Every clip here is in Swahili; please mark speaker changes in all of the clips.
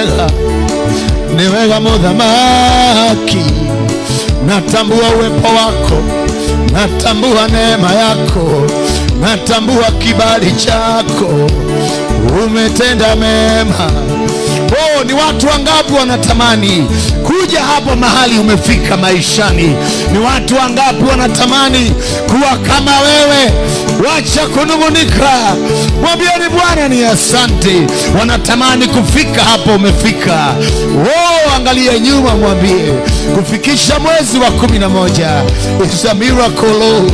Speaker 1: wega, ni wega mudhamaki. Natambua uwepo wako, natambua neema yako, natambua kibali chako, umetenda mema. Oh, ni watu wangapi wanatamani kuja hapo mahali umefika maishani? Ni watu wangapi wanatamani kuwa kama wewe? Wacha kunung'unika, mwambieni Bwana ni asante. Wanatamani kufika hapo umefika. Oh, angalia nyuma, mwambie kufikisha mwezi wa kumi na moja is a miracle.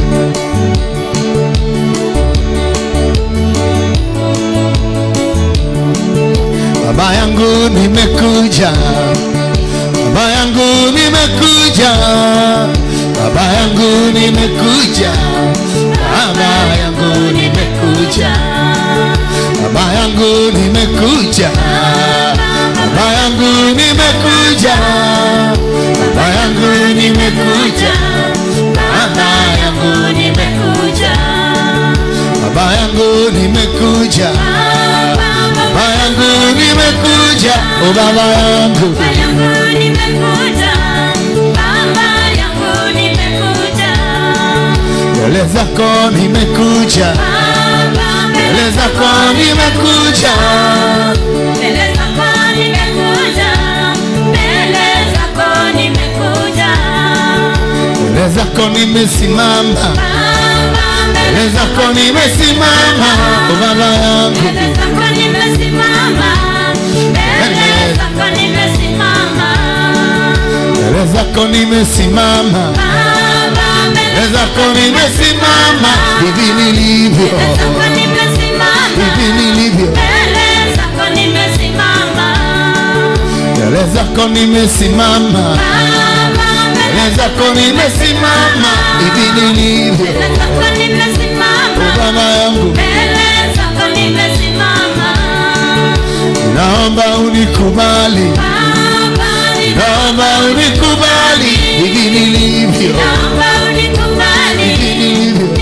Speaker 1: Baba yangu nimekuja, baba yangu nimekuja, baba yangu nimekuja, baba yangu nimekuja, baba yangu nimekuja, baba yangu nimekuja, baba yangu nimekuja, baba yangu nimekuja, baba yangu nimekuja, baba yangu nimekuja, oh baba yangu mbele zako nimekuja, mbele zako nimekuja, mbele zako nimesimama, mbele zako nimesimama, oh baba yangu mbele zako nimesimama, mbele zako nimesimama, hivi nilivyo, hivi nilivyo, mbele zako nimesimama, mbele zako nimesimama, hivi nilivyo, oh baba yangu, naomba unikubali, naomba unikubali, hivi nilivyo, hivi nilivyo,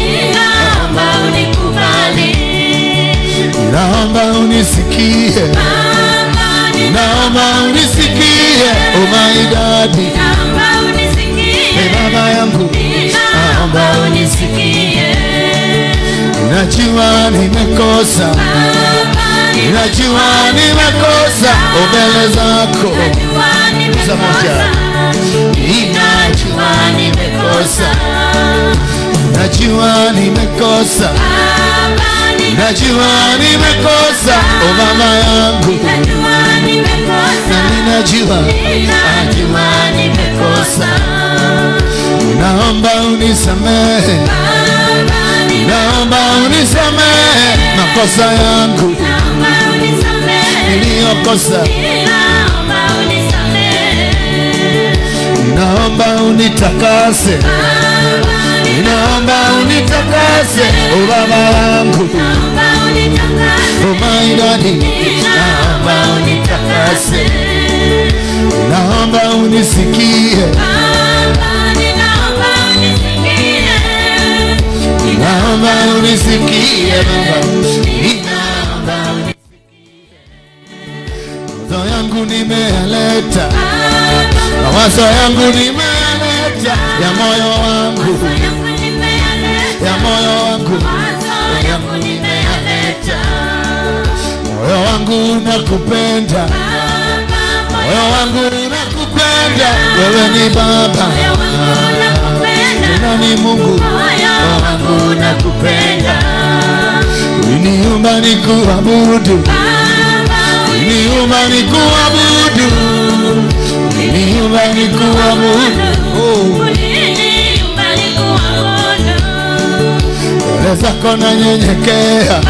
Speaker 1: naomba unisikie, naomba unisikie, oh my daddy, hey baba yangu, naomba unisikie, najua nimekosa, najua nimekosa, oh mbele zako, Za moja. Ninajua nimekosa, najua nimekosa, najua nimekosa, oh mama yangu, na ninajua, najua nimekosa, naomba unisamehe, naomba unisamehe makosa yangu niliyokosa, naomba unitakase, naomba unitakase, oh baba yangu, oh my daddy, naomba unitakase, naomba unisikie, naomba unisikie baba, ninaomba mawazo yangu nimeyaleta, mawazo yangu nimeyaleta, ya moyo wangu, ya moyo wangu, yangu nimeyaleta, moyo wangu unakupenda, moyo wangu unakupenda, wewe ni Baba tena ni Mungu, moyo wangu unakupenda, uliniumba nikuabudu Uliniumba nikuabudu, uliniumba nikuabudu, oh, mbele zako nanyenyekea,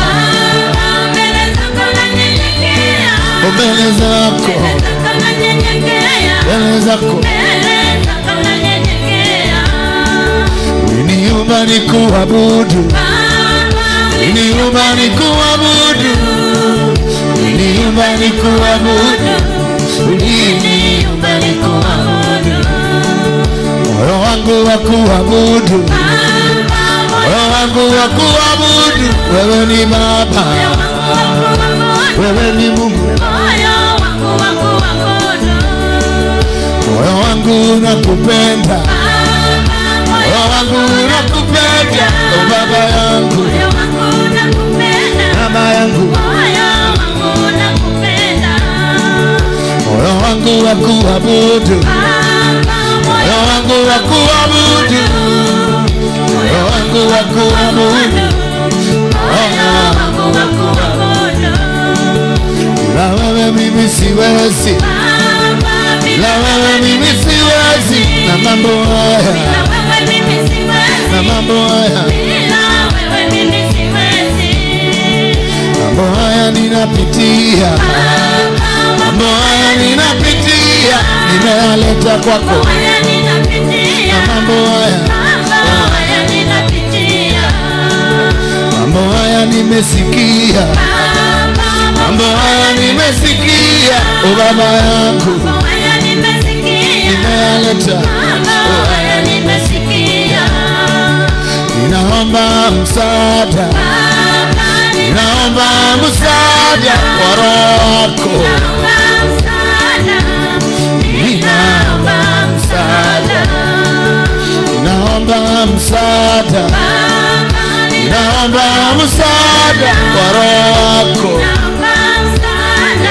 Speaker 1: oh, mbele zako, mbele zako, uliniumba nikuabudu, uliniumba nikuabudu, uliniumba nikuabudu, uliniumba nikuabudu, moyo wangu wa kuabudu, moyo wangu wa kuabudu, wewe ni Baba, wewe ni Mungu,
Speaker 2: Moyo wangu wa
Speaker 1: wangu nakupenda,
Speaker 2: Baba, moyo
Speaker 1: moyo wangu nakupenda, oh baba yangu,
Speaker 2: moyo wangu nakupenda.
Speaker 1: mama yangu,
Speaker 2: Moyo wangu nakupenda.
Speaker 1: moyo wangu wa kuabudu,
Speaker 2: Baba,
Speaker 1: moyo
Speaker 2: moyo
Speaker 1: wangu wa kuabudu, moyo wangu wa kuabudu,
Speaker 2: moyo wangu wa kuabudu.
Speaker 1: la wewe mimi siwezi,
Speaker 2: Baba,
Speaker 1: la wewe mimi siwezi, na mambo haya,
Speaker 2: bila wewe mimi siwezi.
Speaker 1: na mambo haya,
Speaker 2: Bila wewe mimi siwezi.
Speaker 1: mambo haya ninapitia,
Speaker 2: Baba,
Speaker 1: mambo haya ninapitia, nimeyaleta kwako,
Speaker 2: haya ninapitia.
Speaker 1: na mambo haya,
Speaker 2: Mambo haya ninapitia.
Speaker 1: mambo haya nimesikia,
Speaker 2: Baba,
Speaker 1: mambo haya nimesikia, o baba yangu,
Speaker 2: mambo haya nimesikia.
Speaker 1: nimeyaleta,
Speaker 2: Mambo haya nimesikia.
Speaker 1: ninaomba msaada,
Speaker 2: Baba,
Speaker 1: ninaomba msaada wa roho wako,
Speaker 2: ninaomba msaada. Ninaomba msaada.
Speaker 1: ninaomba msaada,
Speaker 2: Baba,
Speaker 1: ninaomba msaada wa roho wako,
Speaker 2: ninaomba msaada.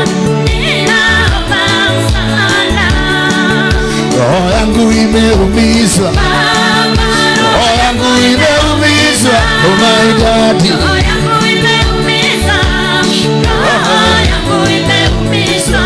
Speaker 2: Ninaomba msaada.
Speaker 1: roho yangu imeumizwa,
Speaker 2: Baba,
Speaker 1: roho yangu imeumizwa, oh my daddy,
Speaker 2: roho yangu imeumizwa. Roho yangu imeumizwa.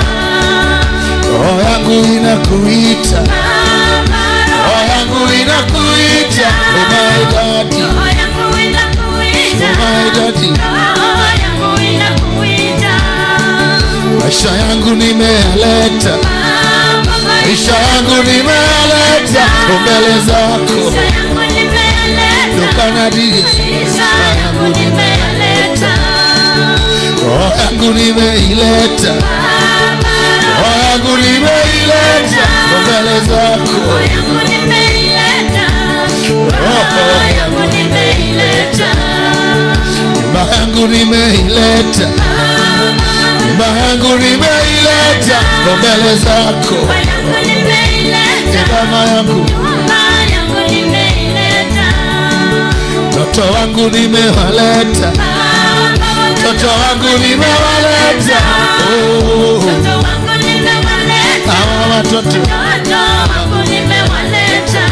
Speaker 1: roho yangu inakuita,
Speaker 2: Baba,
Speaker 1: roho yangu inakuita, oh my daddy,
Speaker 2: roho yangu inakuita.
Speaker 1: oh my daddy,
Speaker 2: Roho yangu inakuita.
Speaker 1: maisha yangu nimeyaleta,
Speaker 2: Baba,
Speaker 1: maisha yangu nimeyaleta mbele zako,
Speaker 2: maisha yangu nimeleta.
Speaker 1: dokanadia
Speaker 2: Maisha yangu nimeleta.
Speaker 1: roho yangu nimeileta,
Speaker 2: Baba,
Speaker 1: roho yangu nimeileta mbele zako,
Speaker 2: roho yangu nimeileta. Roho yangu nimeileta.
Speaker 1: nyumba yangu nimeileta, nyumba yangu nimeileta mbele zako,
Speaker 2: Roho yangu nimeileta.
Speaker 1: mama yangu,
Speaker 2: Nyumba yangu nimeileta.
Speaker 1: mtoto wangu nimewaleta,
Speaker 2: Baba,
Speaker 1: mtoto wangu nimewaleta, oh,
Speaker 2: watoto wangu nimewaleta.
Speaker 1: hawa watoto
Speaker 2: Watoto wangu nimewaleta.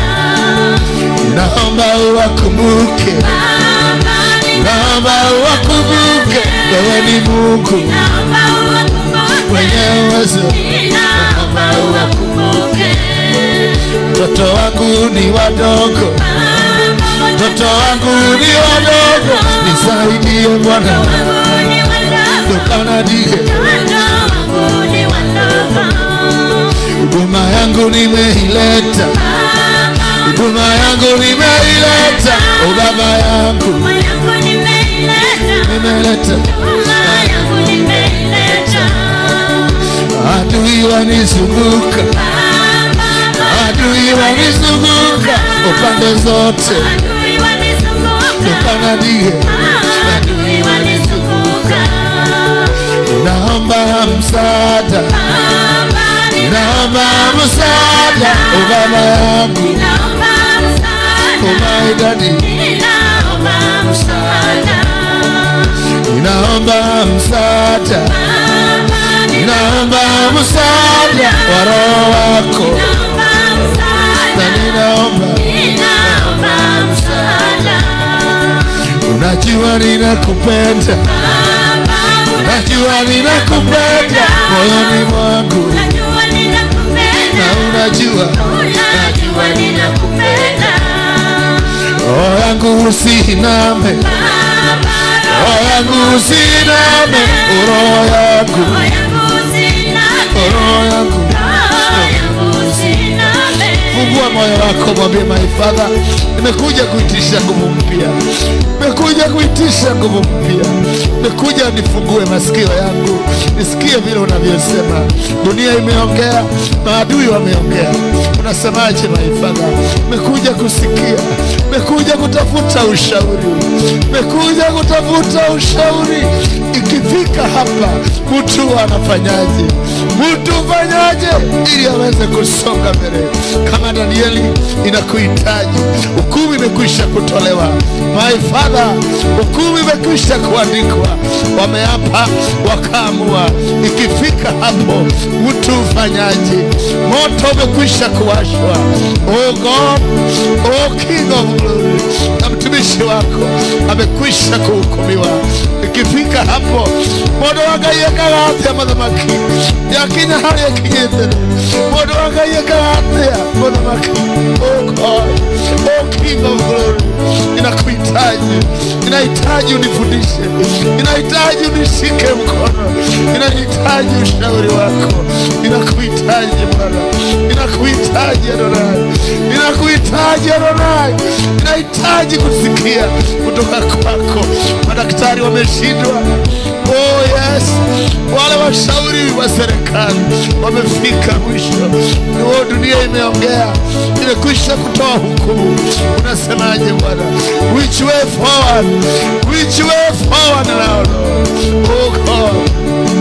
Speaker 1: naomba uwakumbuke,
Speaker 2: Baba,
Speaker 1: naomba uwakumbuke, wewe ni Mungu
Speaker 2: ninaomba uwakumbuke.
Speaker 1: mwenye uwezo.
Speaker 2: Ninaomba uwakumbuke.
Speaker 1: Watoto wangu ni wadogo,
Speaker 2: Baba,
Speaker 1: watoto wangu ni wadogo, nisaidie Bwana,
Speaker 2: wangu ni wadogo.
Speaker 1: dokanadie
Speaker 2: Watoto wangu ni wadogo.
Speaker 1: huduma yangu nimeileta,
Speaker 2: Baba,
Speaker 1: huduma yangu nimeileta, o baba yangu
Speaker 2: Nyumba yangu nimeileta.
Speaker 1: nimeleta,
Speaker 2: Nyumba yangu nimeileta.
Speaker 1: adui wanizunguka,
Speaker 2: Baba,
Speaker 1: adui wanizunguka upande zote,
Speaker 2: adui wanizunguka.
Speaker 1: dokanadie
Speaker 2: Adui wanizunguka.
Speaker 1: naomba msaada,
Speaker 2: Baba,
Speaker 1: naomba msaada, o baba yangu,
Speaker 2: ninaomba
Speaker 1: o
Speaker 2: msaada.
Speaker 1: my daddy,
Speaker 2: Ninaomba msaada.
Speaker 1: ninaomba msaada,
Speaker 2: Baba,
Speaker 1: ninaomba msaada wa roho wako,
Speaker 2: ninaomba
Speaker 1: na
Speaker 2: msaada.
Speaker 1: ninaomba,
Speaker 2: Ninaomba msaada.
Speaker 1: unajua ninakupenda,
Speaker 2: Baba,
Speaker 1: unajua ninakupenda moyoni mwangu,
Speaker 2: unajua ninakupenda.
Speaker 1: na unajua
Speaker 2: Unajua ninakupenda.
Speaker 1: roho yangu usiname,
Speaker 2: Baba,
Speaker 1: roho yangu usiname, roho yangu,
Speaker 2: roho yangu usiname.
Speaker 1: roho yangu
Speaker 2: Roho yangu usiname.
Speaker 1: Fungua moyo wako, mwambie my father, nimekuja kuitisha nguvu mpya, nimekuja kuitisha nguvu mpya, nimekuja nifungue masikio yangu nisikie vile unavyosema. Dunia imeongea, maadui wameongea, unasemaje my father? Nimekuja kusikia, nimekuja kutafuta ushauri, nimekuja kutafuta ushauri. Ikifika hapa, mtu anafanyaje? Mtu ufanyaje ili aweze kusonga mbele kama danieli inakuhitaji hukumu imekwisha kutolewa my father hukumu imekwisha kuandikwa wameapa wakaamua ikifika hapo mtu ufanyaje moto umekwisha kuwashwa oh god oh king of glory na mtumishi wako amekwisha kuhukumiwa ikifika hapo mondo wagaiyegagatya mathamaki yakinya harĩa kinyĩte mũndũ wagaiyegagatya mũthamaki oh god oh king of glory inakuhitaji inahitaji unifundishe inahitaji unishike mkono inahitaji ushauri wako inakuhitaji bwana inakuhitaji adonai inakuhitaji adonai inahitaji kusikia kutoka kwako madaktari wameshindwa oh yes wale washauri wa serikali wamefika mwisho oh dunia imeongea imekwisha kutoa hukumu unasemaje bwana which way forward which way forward now Lord? oh god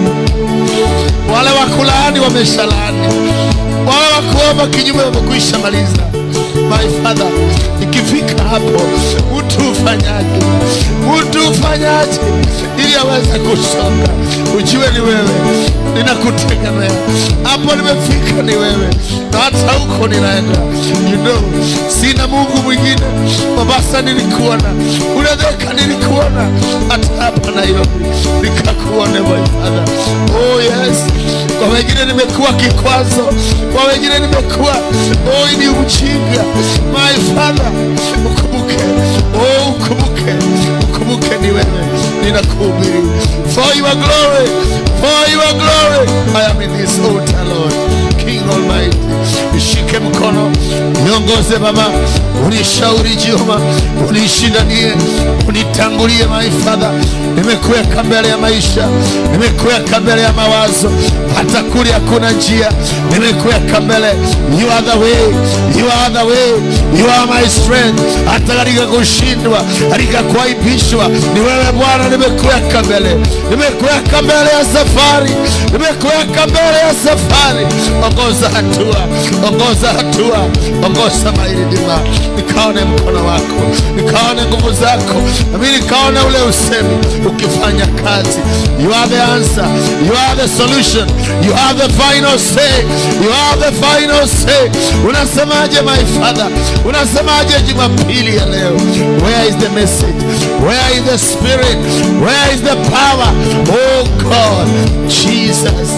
Speaker 1: wale wakulaani wameshalaani wale wakuomba kinyume wamekwisha maliza my father ikifika hapo mtu ufanyaje mtu ufanyaje ili aweze kusonga ujue ni wewe ninakutegemea hapo nimefika ni wewe na hata huko ninaenda you know sina mungu mwingine mombasa nilikuona unadheka nilikuona hata hapa nairobi nikakuone my father oh yes kwa wengine nimekuwa kikwazo kwa wengine nimekuwa oh ni ujinga my father ukumbuke oh ukumbuke ukumbuke ni wewe ninakuhubiri for your glory for your glory I am in this altar Lord King Almighty nishike mkono niongoze baba unishauri Jehova unishindanie unitangulie my father nimekuweka mbele ya maisha nimekuweka mbele ya mawazo hata kule hakuna njia nimekuweka mbele you are the way you are the way you are my strength hata katika kushindwa katika kuaibishwa ni wewe bwana nimekuweka mbele nimekuweka mbele ya safari nimekuweka mbele ya safari ongoza hatua ongoza hatua ongoza mairidima nikaone mkono wako nikaone nguvu zako nami nikaone ule usemi ukifanya kazi you are the answer you are the solution you are the final say you are the final say unasemaje my father unasemaje jumapili ya leo where is the message where is the spirit where is the power oh god jesus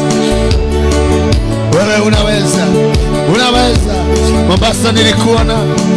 Speaker 1: wewe unaweza unaweza mombasa nilikuona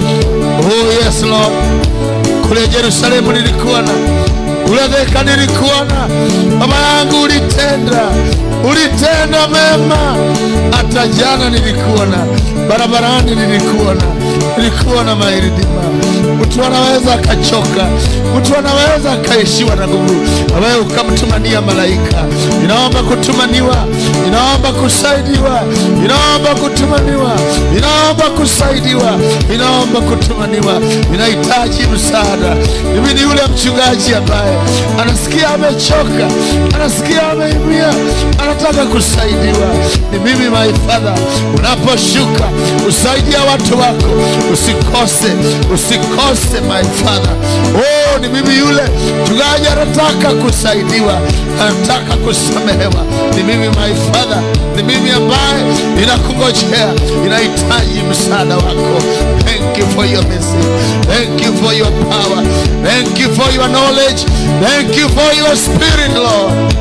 Speaker 1: oh yes lord kule yerusalemu nilikuona kule dheka nilikuona baba yangu ulitenda ulitenda mema hata jana nilikuona barabarani nilikuona nilikuona mairidima mtu anaweza akachoka mtu anaweza akaishiwa na nguvu wewe ukamtumania malaika inaomba kutumaniwa inaomba kusaidiwa inaomba kutumaniwa inaomba kusaidiwa inaomba kutumaniwa inahitaji msaada mimi ni yule mchungaji ambaye anasikia amechoka anasikia ameimia anataka kusaidiwa ni mimi my father unaposhuka usaidia watu wako usikose usikose my father oh ni mimi yule mchungaji anataka kusaidiwa anataka kusamehewa ni mimi my father ni mimi ambaye ninakungojea inahitaji msaada wako thank you for your message thank you for your power thank you for your knowledge thank you for your spirit lord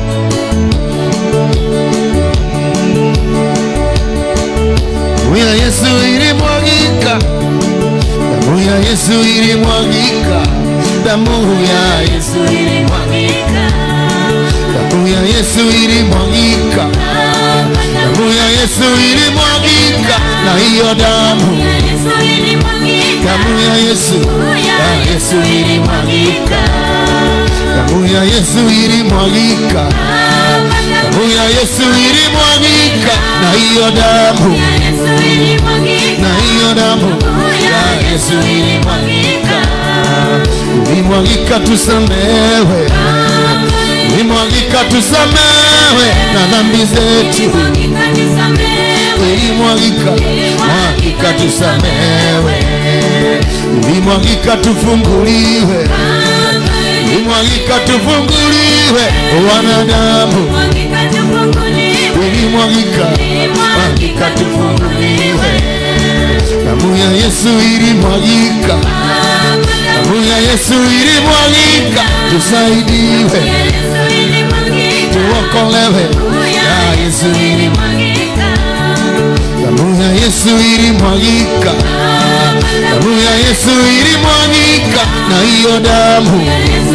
Speaker 1: damu ya yesu ilimwagika damu ya yesu ilimwagika damu ya yesu damu ya yesu ilimwagika damu ya yesu ilimwagika na hiyo damu damu ya yesu ya yesu ilimwagika damu ya yesu ilimwagika damu ya yesu ilimwagika na hiyo damu na hiyo damu ya yesu ilimwagika ilimwagika tusamewe ilimwagika tusamewe na dhambi zetu ilimwagika mwagika tusamewe ilimwagika tufunguliwe ilimwagika tufunguliwe wanadamu ilimwagika mwagika tufunguliwe damu ya yesu ilimwagika damu ya yesu ilimwagika tusaidiwe tuokolewe ya yesu ilimwagika damu ya yesu ilimwagika damu ya yesu ilimwagika na hiyo damu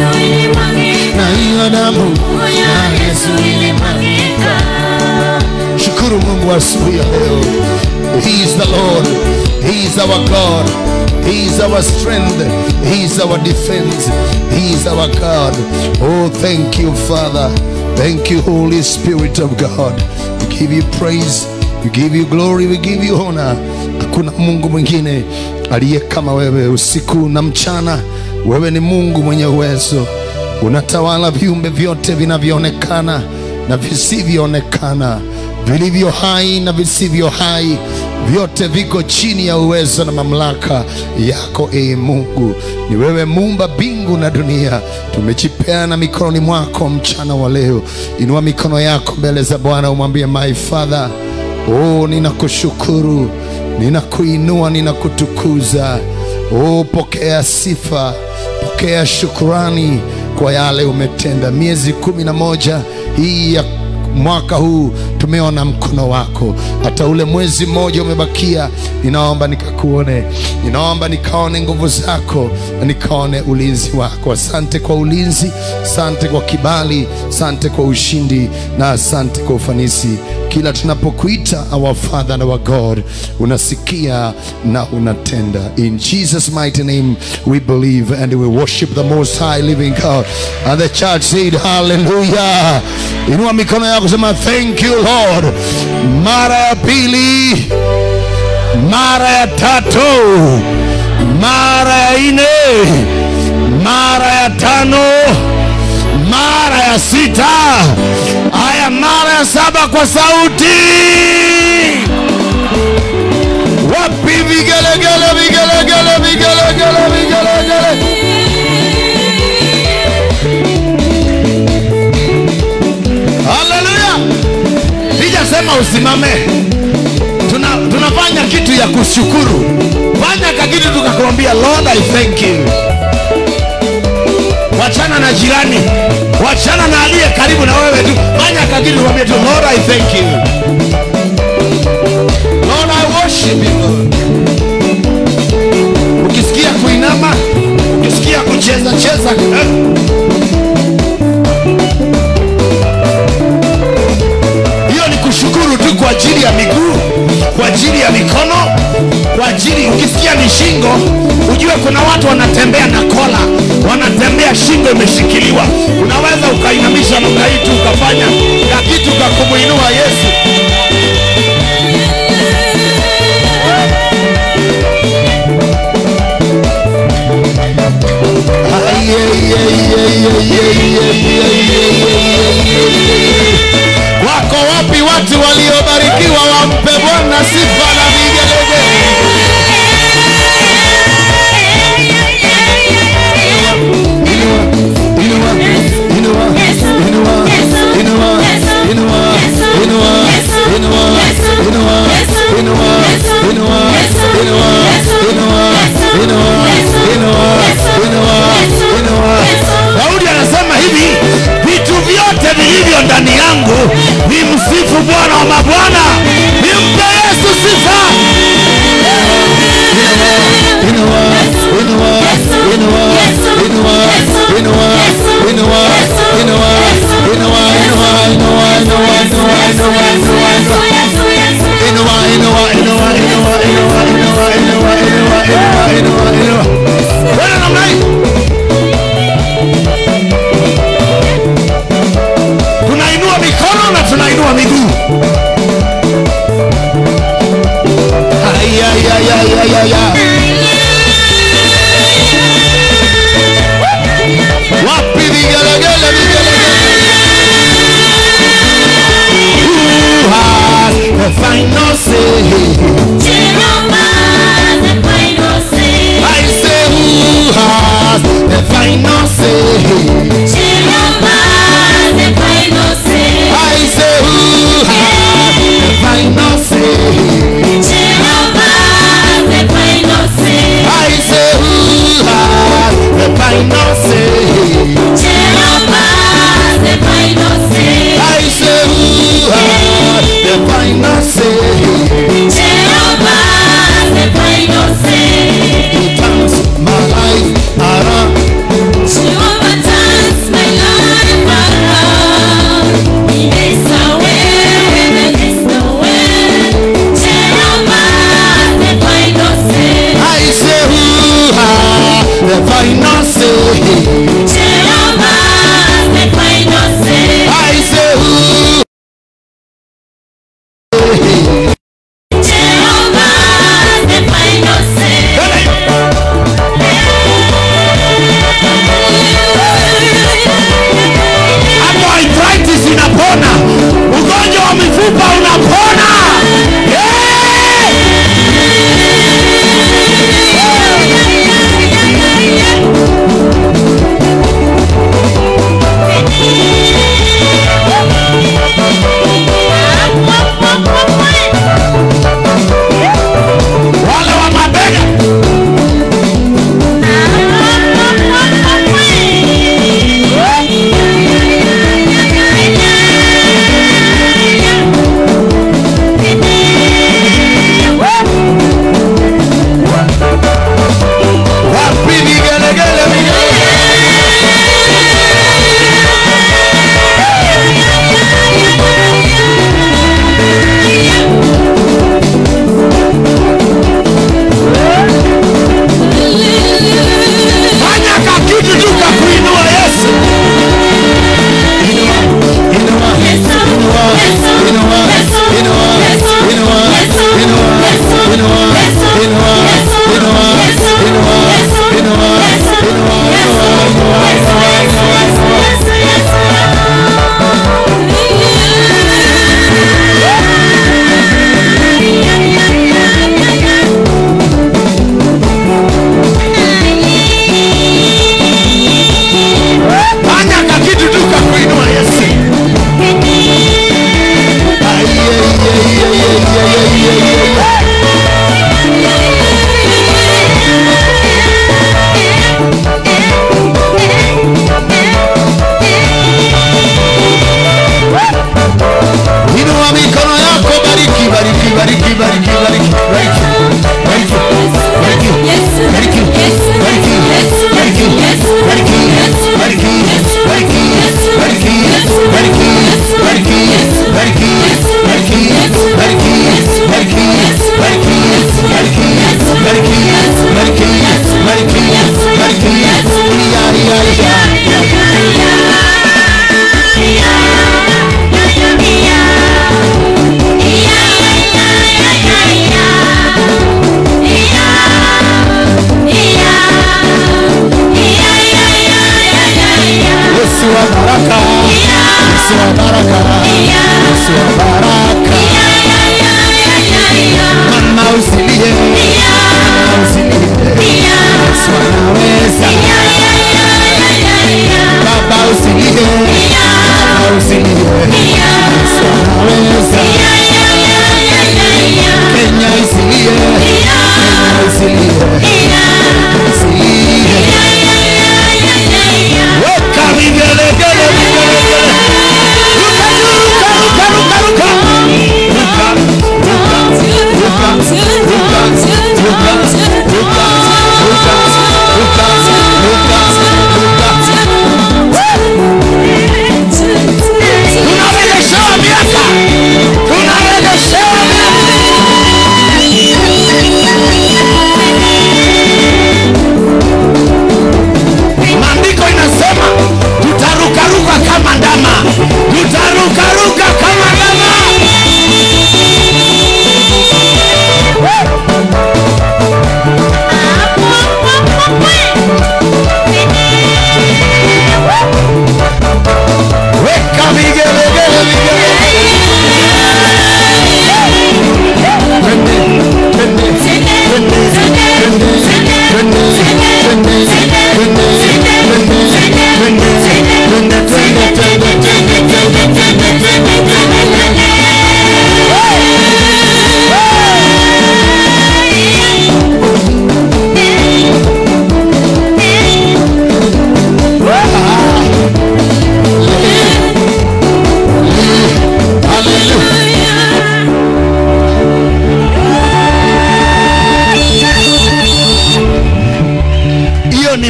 Speaker 1: na hiyo damu ya yesu ilimwagika shukuru mungu asubuhi ya leo he is the lord he is our god he is our strength he is our defense he is our god oh thank you father thank you holy spirit of god we give you praise we give you glory we give you honor hakuna mungu mwingine aliye kama wewe usiku na mchana wewe ni mungu mwenye uwezo unatawala viumbe vyote vinavyoonekana na visivyoonekana vilivyo hai na visivyo hai vyote viko chini ya uwezo na mamlaka yako ee mungu ni wewe muumba mbingu na dunia tumejipeana mikononi mwako mchana wa leo inua mikono yako mbele za bwana umwambie my father oh ninakushukuru ninakuinua ninakutukuza oh pokea sifa pokea shukurani kwa yale umetenda miezi kumi na moja hii ya mwaka huu tumeona mkono wako hata ule mwezi mmoja umebakia ninaomba nikakuone ninaomba nikaone nguvu zako na nikaone ulinzi wako asante kwa ulinzi asante kwa kibali asante kwa ushindi na asante kwa ufanisi kila tunapokuita our father and our god unasikia na unatenda in jesus mighty name we believe and we worship the most high living god and the church said hallelujah inua mikono yako sema thank you lord mara ya pili mara ya tatu mara ya nne mara ya tano mara ya sita haya mara ya saba kwa sauti wapi vigelegele vigelegele vigelegele vigelegele haleluya sijasema usimame Tuna, tunafanya kitu ya kushukuru fanya kakitu tukakwambia lord i thank you wachana na jirani wachana na aliye karibu na wewe tu fanya kakitu kwambia tu lord i thank you lord i worship you Lord. ukisikia kuinama ukisikia kucheza cheza eh. hiyo ni kushukuru tu kwa ajili ya miguu kwa ajili ya mikono kwa ajili ukisikia ni shingo ujue kuna watu wanatembea na kola wanatembea shingo imeshikiliwa unaweza ukainamisha namna hii tu ukafanya na kitu kakumuinua yesu Ay, ay, ay, ay, ay, ay, ay, ay, ay, ay. wako wapi watu waliobarikiwa wampe bwana sifa na vigelegele Inua, inua, inua, inua, inua, inua, inua, inua, inua, inua, inua, inua, inua, inua, inua, inua, inua. daudi anasema hivi vitu vyote vilivyo ndani yangu vimsifu bwana wa mabwana nimpe yesu sifa Inua, inua, inua, inua, inua, inua, inua, inua, inua, inua, inua, inua, inua, inua, inua. Inua, inua, inua, inua, inua, inua, inua, inua, inua, inua, inua. Kwenda namna hii. tunainua mikono na tunainua miguu Ay, ay, ay, ay, ay, ay, ay. wapi vigelegele vigelegele Who has final say.
Speaker 2: Jehovah, the final say.
Speaker 1: I say who has the final say.
Speaker 2: Jehovah, the final say.
Speaker 1: I say who has the final say.
Speaker 2: Jehovah, the final say.
Speaker 1: I say who has the final say.
Speaker 2: Jehovah, the final say.
Speaker 1: I say who has the final say.
Speaker 2: Jehovah, the final say.
Speaker 1: He turns my life around.
Speaker 2: Jehovah turns my life around. He makes a way where there is no way. Jehovah, the final say.
Speaker 1: I say who has the final say.
Speaker 2: Jehovah, the final say.
Speaker 1: I say who
Speaker 2: Jehovah, the final say.
Speaker 1: hapo arthritis inapona, ugonjwa wa mifupa unapona. Yeah! Wale wa mabega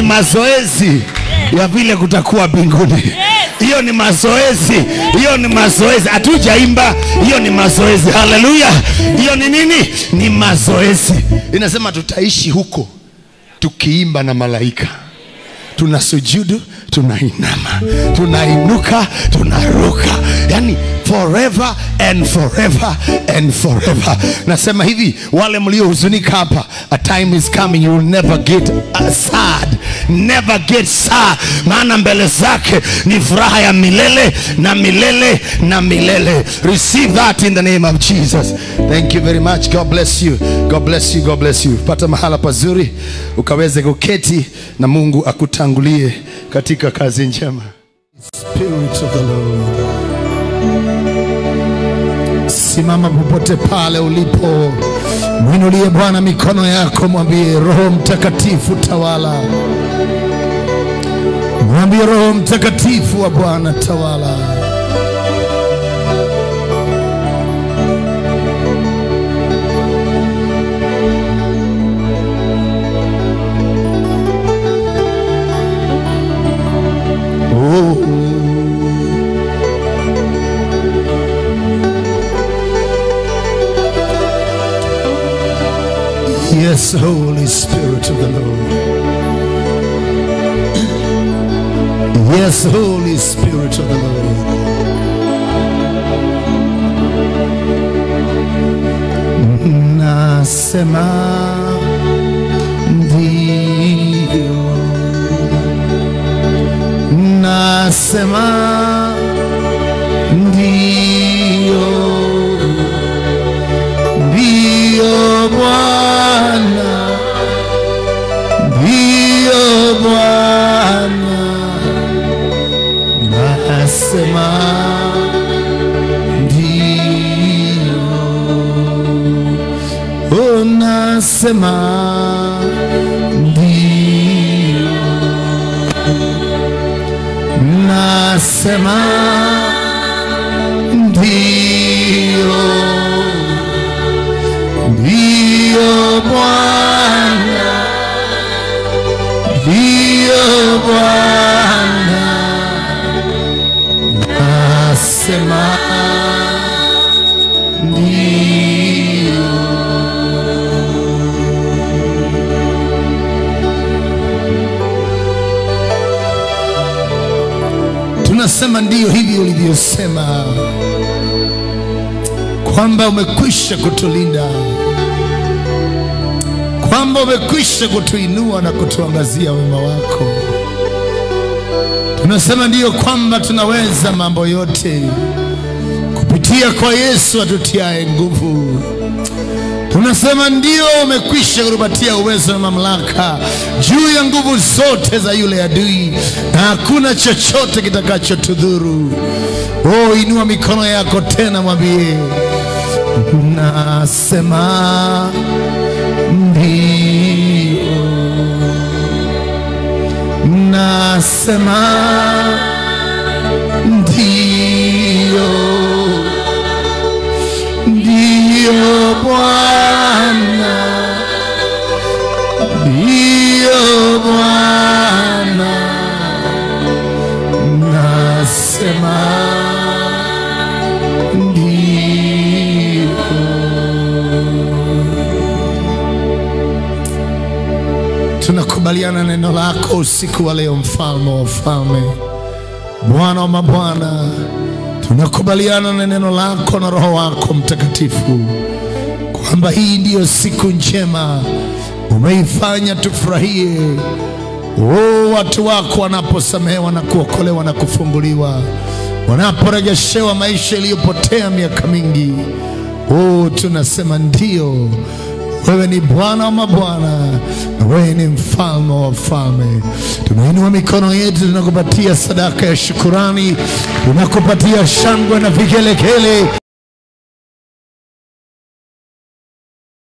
Speaker 1: mazoezi ya vile kutakuwa mbinguni hiyo ni mazoezi hiyo ni mazoezi hatujaimba hiyo ni mazoezi haleluya hiyo ni nini ni mazoezi inasema tutaishi huko tukiimba na malaika tunasujudu tunainama tunainuka tunaruka yani forever and forever and forever nasema hivi wale mliohuzunika hapa a time is coming you will never get uh, sad never get sad maana mbele zake ni furaha ya milele na milele na milele receive that in the name of jesus thank you very much god bless you god bless you god bless you pata mahala pazuri ukaweze kuketi na mungu akutangulie katika kazi njema Spirit of the Lord. Simama popote pale ulipo, mwinulie Bwana mikono yako, mwambie Roho Mtakatifu tawala, mwambie Roho Mtakatifu wa Bwana tawala. Yes, Holy Spirit of the Lord. Yes, Holy Spirit of the Lord. Nasema ndio, nasema ndio, ndio Bwana, ndio Bwana, nasema ndio, oh, nasema ndio, nasema ndio Dio Bwana, Dio Bwana, nasema ndio. Tunasema ndio hivi ulivyosema kwamba umekwisha kutulinda kwamba umekwisha kutuinua na kutuangazia wema wako. Tunasema ndiyo kwamba tunaweza mambo yote kupitia kwa Yesu atutiaye nguvu. Tunasema ndio umekwisha kutupatia uwezo na mamlaka juu ya nguvu zote za yule adui, na hakuna chochote kitakachotudhuru. Oh, inua mikono yako tena, mwambie nasema ndio, nasema ndio, ndio Bwana, ndio Bwana, nasema tunakubaliana neno lako usiku wa leo, mfalme wa wafalme, Bwana wa mabwana, tunakubaliana na neno lako na Roho wako Mtakatifu kwamba hii ndiyo siku njema umeifanya tufurahie. Oh, watu wako wanaposamehewa na kuokolewa na kufunguliwa, wanaporejeshewa maisha yaliyopotea miaka mingi. Oh, tunasema ndio wewe ni Bwana wa mabwana, na wewe ni mfalme wa wafalme. Tunainua mikono yetu, tunakupatia sadaka ya shukurani, tunakupatia shangwe na vigelegele,